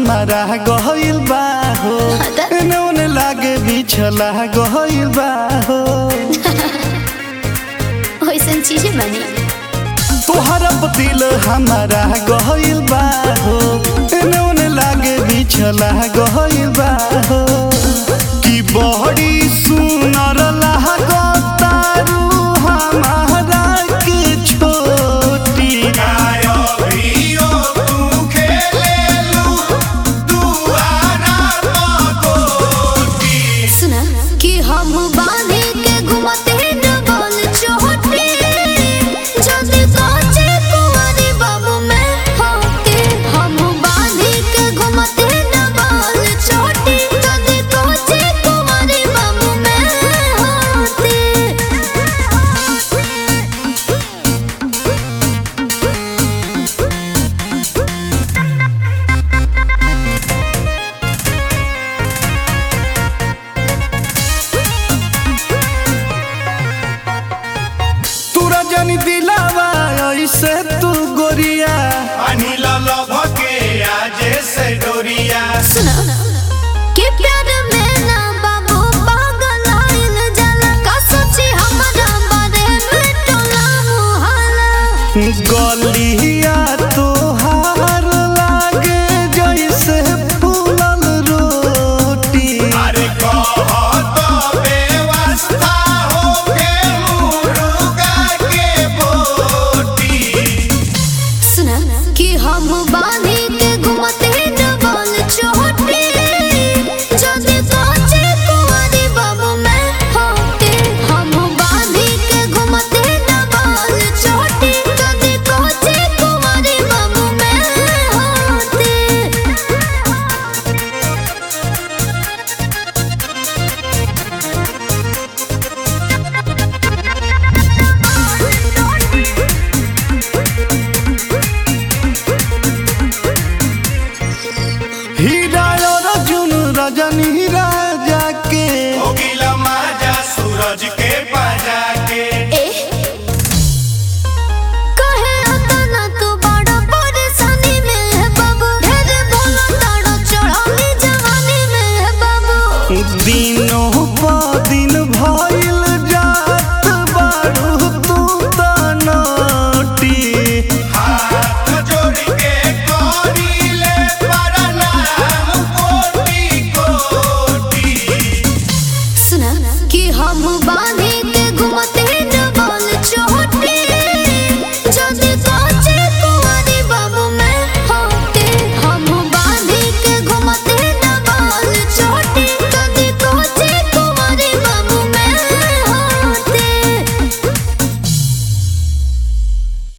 हमारा गहिल बा हो त- एने ओने लागे बिछला गहिल बा हो वैसन चीजें बनी तोहरा पतिल हमारा गहिल बा हो एने ओने लागे बिछला गहिल बा हो कि बड़ी सुनर लागतारू हमारा के छोटी सुना कि हम बानी